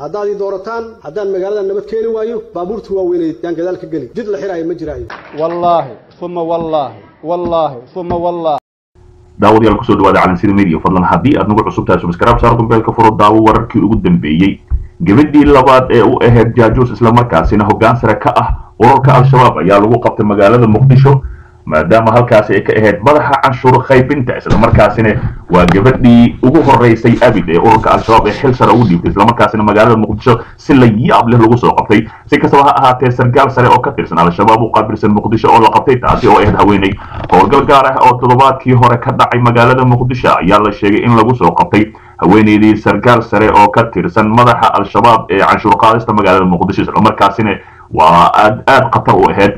haddaad ii doorataan haddaan magaalada nabad keeni waayo baabuurta waaweyneed yaan gadaal ka geli jid la xiraayo ma jiraayo wallaahi uma wallaahi wallaahi uma wallaahi daawadayaal kusoo dhawaada calansida media fadlan haddii aad nagu cusub tahay subscribe saar dumbeelka furo daawo wararkii ugu dambeeyey gabadhii labaad ee u ahayd jaajuus islamarkaasina hoggaan sare ka ah ururka al-shabaab ayaa lagu qabtay magaalada muqdisho maadaama halkaasi ay ka ahayd madaxa canshuur qaybinta islamarkaasina waa gabadhii ugu horeysay abid ee ururka al-shabaab ee xil sare ugu dhiibtay islamarkaasina magaalada muqdisho si la yaab leh lagu soo qabtay si kastaba ha ahaatee sargaal sare oo ka tirsan al-shabaab u qaabilsan muqdisho oo la qabtay taasi oo ahayd haweeney howlgal gaar ah oo toddobaadkii hore ka dhacay magaalada muqdisho ayaa la sheegay in lagu soo qabtay haweeneydii sargaal sare oo ka tirsan madaxa al-shabaab ee canshuur qaadista magaalada muqdisho islamarkaasina waa aad aad khatar u ahayd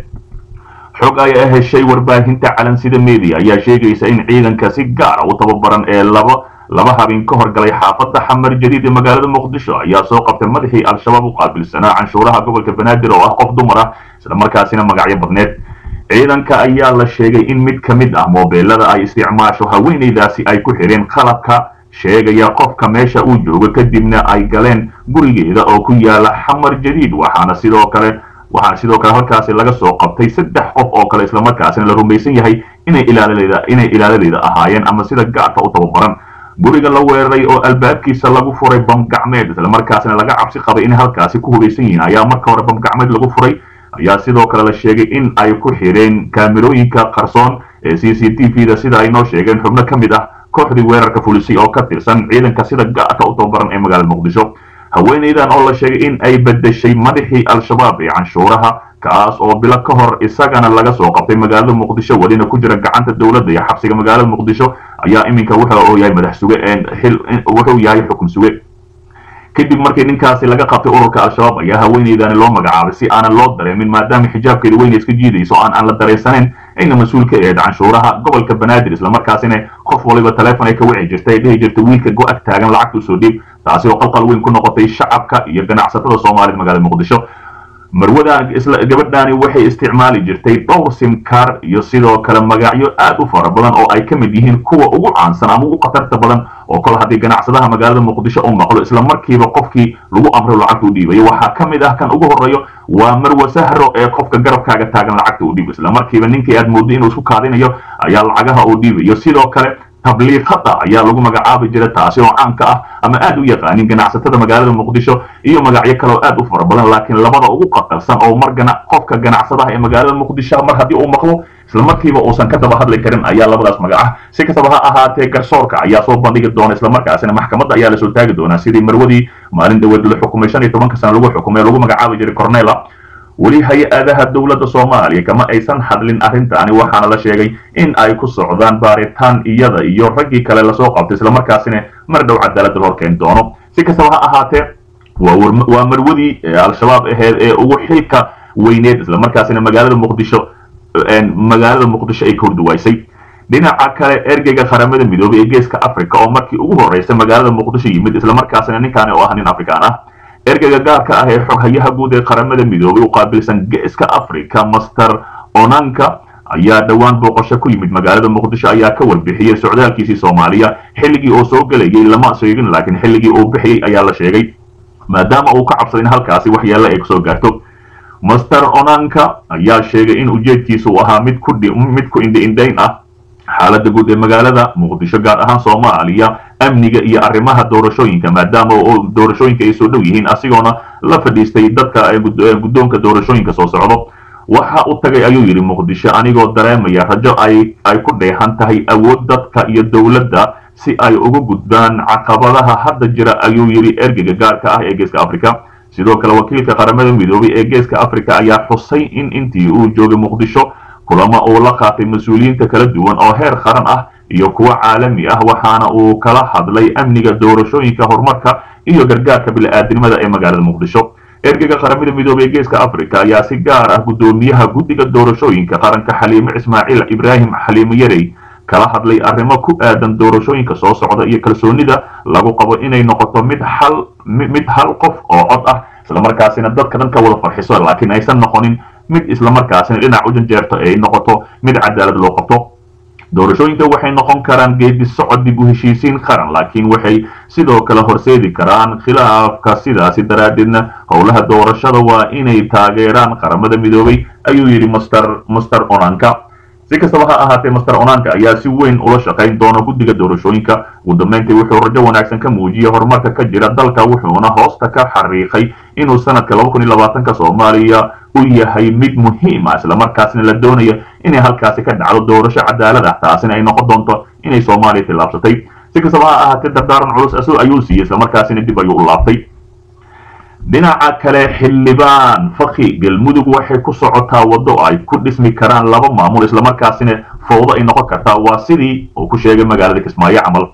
xog ay heshay warbaahinta calansida media ayaa sheegaysa in ciidanka si gaara u tababaran ee laba laba habeen ka horgalay xaafadda xamar jadiid ee magaalada muqdisho ayaa soo qabtay madaxii al-shabaab u qaabilsanaa canshuuraha gobolka banaadir oo ah qof dumar ah islamarkaasina magacyo badneed ciidanka ayaa la sheegay in mid ka mid ah moobeelada ay isticmaasho haweeneydaasi ay ku xireen qalabka sheegaya qofka meesha uu joogo kadibna ay galeen gurigeeda oo ku yaala xamar jadiid waxaana sidoo kale waxaana sidoo kale halkaasi laga soo qabtay saddex qof oo kale islamarkaasina la rumaysan yahay inay ilaalaleeda inay ilaaladeeda ahaayeen ama sida gaarka u tababaran guriga la weeraray oo albaabkiisa lagu furay bam gacmeed islamarkaasina laga cabsi qabay inay halkaasi ku hubaysan yihiin ayaa marka hore bam gacmeed lagu furay ayaa sidoo kale la sheegay in ay ku xireen kaamirooyinka qarsoon ee c c t v da sida ay noo sheegeen xubno ka mid ah kooxdii weerarka fulisay oo ka tirsan ciidanka sida gaarka u tababaran ee magaalada muqdisho haweeneydan oo la sheegay in ay bedeshay madaxii al-shabaab ee canshuuraha kaas oo bilo ka hor isagana laga soo qabtay magaalada muqdisho welina ku jira gacanta dowladda iyo xabsiga magaalada muqdisho ayaa iminka wuxa uu yahay madax suge xil wuxuu yahay xukun suge kadib markii ninkaasi laga qabtay ururka al-shabaab ayaa haweeneydani loo magacaabay si aanan loo dareemin maadaama xijaabkeeda weyna iska jiidayso aan aan la dareensanayn ayna mas-uul ka ahayd canshuuraha gobolka banaadir islamarkaasina qof waliba taleefon ay ka wici jirtay ay dhihi jirtay wiilka go-ag taagan lacagta usoo dhiib taasi oo qalqal weyn ku noqotay shacabka iyo ganacsatada soomaaliyed magaalada muqdisho marwadan isla gabadhani waxay isticmaali jirtay dhowr simkar iyo sidoo kale magacyo aad u fara badan oo ay ka mid yihiin kuwa ugu caansan ama ugu khatarta badan oo kol haddii ganacsadaha magaalada muqdisho uu maqlo isla markiiba qofkii lagu amro lacagta u dhiibayo waxaa ka mid ah kan ugu horeeyo waa marwe sahro ee qofka garabkaaga taagan lacagta u dhiibo isla markiiba ninkii aad mooddo inuu isku kaadinayo ayaa lacagaha uu dhiibayo sidoo kale tabliiqada ayaa lagu magacaabi jira taasi oo caanka ah ama aad u yaqaanin ganacsatada magaalada muqdisho iyo magacyo kale oo aad u fara badan laakiin labada ugu qatarsan oo mar qofka ganacsadaha ee magaalada muqdisho mar haddii uu maqlo isla markiiba uusan ka daba hadli karin ayaa labadaas magac ah si kastaba ha ahaatee garsoorka ayaa soo bandhigi doona islamarkaasina maxkamadda ayaa lasoo taagi doonaa sidii marwadii maalin dhaweed la xukumay shan iyo tobanka sana lagu xukumay lagu magacaabi jiray cornela weli hay-adaha dowladda soomaaliya kama aysan hadlin arrintaani waxaana la sheegay in ay ku socdaan baaritaan iyada iyo raggii kale lasoo qabtay islamarkaasina mar dhow cadaalada la horkeeni doono si kastaba ha ahaatee waa marwadii al-shabaab aheed ee ugu xilka weyneed islamarkaasina magaalada muqdisho magaalada muqdisho ay ka horduwaysay dhinaca kale ergeyga qaramada midoobay ee geeska africa oo markii ugu horeysay magaalada muqdisho yimid islamarkaasina ninkaani oo ah nin afrikaan ah ergeyga gaarka ah ee xoghayaha guud ee qaramada midoobay u qaabilsan geeska africa master onanka ayaa dhowaan booqasho ku yimid magaalada muqdisho ayaa ka warbixiyey socdaalkiisii soomaaliya xilligii uu soo gelayay lama sheegin laakiin xilligii uu bixiyey ayaa la sheegay maadaama uu ka cabsaday in halkaasi waxyeello ay kusoo gaarto master onanka ayaa sheegay in ujeedkiisu ahaa mid ku mid ku indhi-indhayn ah xaaladda guud ee magaalada muqdisho gaar ahaan soomaaliya amniga iyo arrimaha doorashooyinka maadaama doorashooyinka ay soo dhow yihiin asigoona la fadhiistay dadka guddoonka doorashooyinka soo socdo waxa u tagay ayuu yidhi muqdisho anigoo dareemaya rajo ay ay ku dheehan tahay awood dadka iyo dowladda si ay uga gudbaan caqabadaha hadda jira ayuu yidhi ergeyga gaarka ah ee geeska africa sidoo kale wakiilka qaramada midoobay ee geeska africa ayaa xusay in intii uu joogay muqdisho kulamo uu la qaatay mas-uuliyiinta kala duwan oo heer qaran ah iyo kuwo caalami ah waxaana uu kala hadlay amniga doorashooyinka horumarka iyo gargaarka bili-aadnimada ee magaalada muqdisho ergeyga qaramada midoobey ee geeska africa ayaa si gaar ah guddoomiyaha guddiga doorashooyinka qaranka xaliime ismaaciil ibraahim xaliime yarey kala hadlay arrimo ku aadan doorashooyinka soo socda iyo kalsoonida lagu qabo inay noqoto mid hal mid hal qof oo cod ah islamarkaasina dadka dhan ka wada farxiso laakiin aysan noqonin mid islamarkaasina dhinac u janjeerto ay noqoto mid cadaalad loo qabto doorashooyinka waxay noqon karaan geedi socod dib u heshiisiin qaran laakiin waxay sidoo kale horseedi karaan khilaafka sidaasi daraaddeedna howlaha doorashada waa inay taageeraan qaramada midoobay ayuu yidhi master master onanka si kastaba ha ahaatee master onanka ayaa si weyn ula shaqayn doona guddiga doorashooyinka ugu dambeyntii wuxuu rajo wanaagsan ka muujiyey horumarka ka jira dalka wuxuuna hoosta ka xariiqay inuu sanadka laba kun iyo labaatanka soomaaliya u yahay mid muhiim ah islamarkaasna la doonaya inay halkaasi ka dhacdo doorasho cadaalad ah taasina ay noqon doonto inay soomaaliya tillaabsatay si kastaba ha ahaatee dardaaran culus asu ayuu siiyey islamarkaasina dib ayuu u laabtay dhinaca kale xildhibaan faki galmudug waxay ku socotaa waddo ay ku dhismi karaan laba maamul islamarkaasina fowdo ay noqon kartaa waa sidii uu ku sheegay magaalada kismaayo camal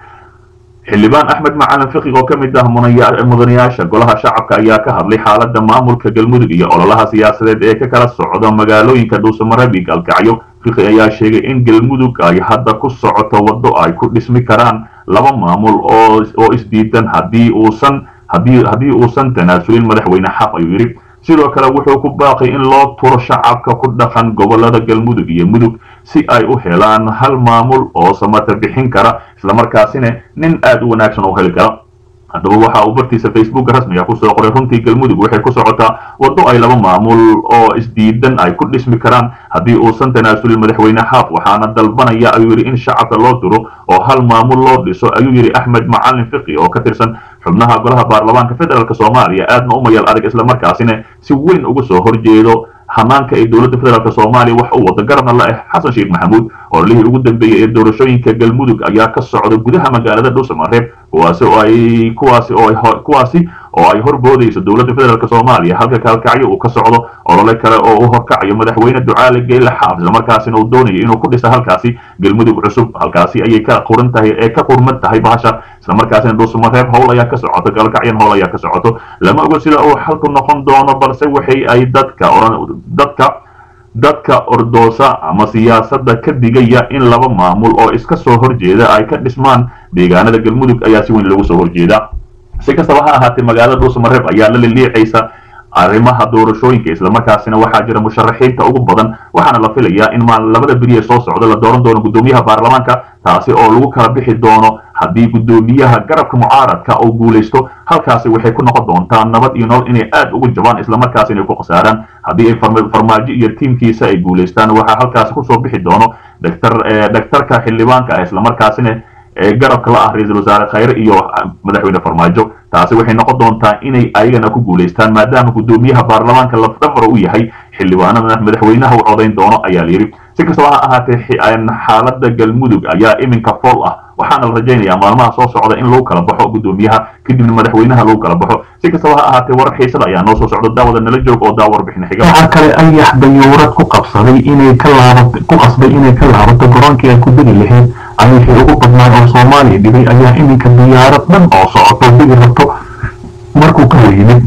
xildhibaan axmed macalin fiqig oo ka mid ah mudanayaasha golaha shacabka ayaa ka hadlay xaaladda maamulka galmudug iyo ololaha siyaasadeed ee ka kala socda magaalooyinka dhuusamareeb iyo galkacyo fiqi ayaa sheegay in galmudug ay hadda ku socoto waddo ay ku dhismi karaan laba maamul oo oo isdiidan haddii uusan haddii haddii uusan tanaasulin madaxweyne xaf ayuu yidhi sidoo kale wuxuu ku baaqay in loo turo shacabka ku dhaqan gobolada galmudug iyo mudug si ay u helaan hal maamul oo samata bixin kara islamarkaasina nin aad u wanaagsan oo heli kara haddaba waxa uu bartiisa facebook rasmiga kusoo qoray runtii galmudug waxay ku socotaa waddo ay laba maamul oo isdiidan ay ku dhismi karaan haddii uusan tanaasulin madaxweyne xaaf waxaana dalbanaya ayuu yidhi in shacabka loo diro oo hal maamul loo dhiso ayuu yidhi axmed macalin fiqi oo ka tirsan xubnaha golaha baarlamaanka federaalk soomaaliya aadna u mayal adag islamarkaasina si weyn uga soo horjeedo hanaanka ee dowladda federaalk soomaaliya wax uu wada garabna la ah xasan sheekh maxamuud ololihii ugu dambeeyey ee doorashooyinka galmudug ayaa ka socda gudaha magaalada dhuusamareeb kuwaasi oo ay kuwaasi oo ay kuwaasi oo ay horboodayso dowladda federaalk soomaaliya halka kaalkacyo uu ka socdo olole kale oo u horkacayo madaxweyne ducaale geyle xaaf islamarkaasina uu doonayo inuu ku dhisa halkaasi galmudug cusub halkaasi ayay ka quran tahay ee ka qurman tahay bahasha islamarkaasina dhuusamareeb howl ayaa ka socoto gaalkacyan howl ayaa ka socoto lama ogo sida uu xalku noqon doono balse waxay ay dadka oran dadka dadka ordoosa ama siyaasadda ka digaya in laba maamul oo iska soo horjeeda ay ka dhismaan deegaanada galmudug ayaa si weyn loogu soo horjeeda si kastaba ha ahaatee magaalada dhuusamareeb ayaa la liliicaysa arrimaha doorashooyinka islamarkaasina waxaa jira musharaxiinta ugu badan waxaana la filayaa in maal labada beriye soo socda la dooran doono guddoomiyaha baarlamaanka taasi oo lagu kala bixi doono haddii guddoomiyaha garabka mucaaradka uu guulaysto halkaasi waxay ku noqon doontaa nabad iyo nolol inay aad ugu jabaan islamarkaas inay ku khasaaraan haddii ay farmaajo iyo tiimkiisa ay guulaystaan waxaa halkaasi kusoo bixi doono dhaktarka xildhibaanka ah islamarkaasina garabka la ah ra-iisul wasaare khayre iyo madaxweyne farmaajo taasi waxay noqon doontaa inay ayagana ku guulaystaan maadaama guddoomiyaha baarlamaanka lafdhabar u yahay xildhibaanadana madaxweynaha u codayn doono ayaa la yidhi si kastaba ha ahaatee xaaladda galmudug ayaa iminka fool ah waxaana la rajaynayaa maalmaha soo socda in lagu kala baxo guddoomiyaha kadibna madaxweynaha lagu kala baxo si kastaba ha ahaatee warar xiisada ayaa noo soo socda daawada nala joog oo daa warbixin xiga waxaa kale ayax dayuurad ku qabsaday inay ka laabato ku qasbay inay ka laabato garoonkii ay ku degi lahayd ayixii ugu badnaa oo soomaaliya dhibay ayaa iminka diyaarad dhan oo socoto degi rabto markuu ka horyimid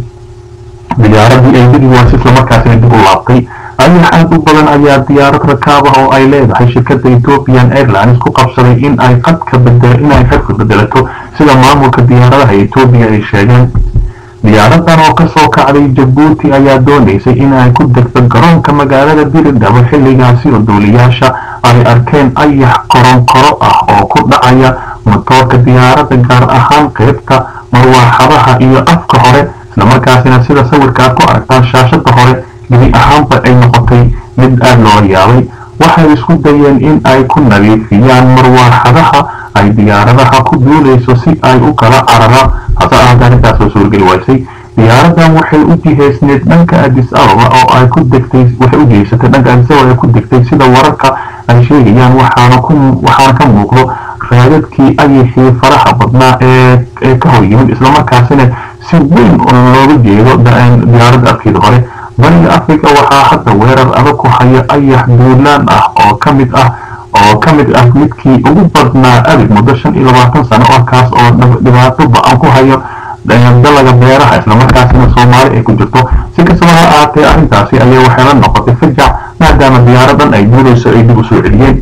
diyaaradii ay degi waas islamarkaasina dib u laabtay ayax aad u badan ayaa diyaarad rakaaba oo ay leedahay shirkadda ethiopian airlines ku qabsaday in ay qadka bedel in ay xadka bedelato sida maamulka diyaaradaha etoobiya ay sheegeen diyaaradan oo kasoo kacday jabuuti ayaa doonaysay in ay ku degto garoonka magaalada diridhabo xilligaasi oo duuliyaasha ay arkeen ayax qoronkoro ah oo ku dhacaya matoorka diyaaradda gaar ahaan qaybta marwaaxadaha iyo afka hore islamarkaasina sida sawirka aad ku aragtaan shaashada hore gebi ahaanba ay noqotay mid aada loola yaabay waxay isku dayeen in ay ku nadiifiyaan marwaaxadaha ay diyaaradaha ku duulayso si ay u kala cararaan hase ahaatee arrintaas oo suurgeli waysay diyaaradan waxay u jihaysneed dhanka adis ababa oo ay ku degtay waxay u jihaysatay dhanka adis ababa ay ku degtay sida wararka ay sheegayaan waxaana ku waxaana ka muuqdo raadadkii ayixii faraha badnaa ee ee ka hor yimid islamarkaasina si weyn looga jeedo diyaaradda afkeeda hore bariga africa waxaa hadda weerar adag ku haya ayax duulaan ah oo ka mid ah oo ka mid ah midkii ugu badnaa adig muddo shan iyo labaatan sano oo kaas oo dhibaato ba-an ku hayo dalaga beeraha islamarkaasina soomaali ay ku jirto si kastaba ha ahaatee arrintaasi ayaa waxay la noqotay fajac maadaama diyaaradan ay duulayso ay dib u soo celiyeen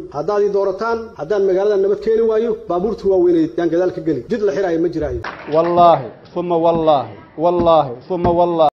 haddaad ii doorataan haddaan magaalada nabad keeni waayo baabuurta waaweyneed yaan gadaal ka geli jid la xiraayo ma jiraayo wallaahi uma wallaahi wallaahi uma wallaahi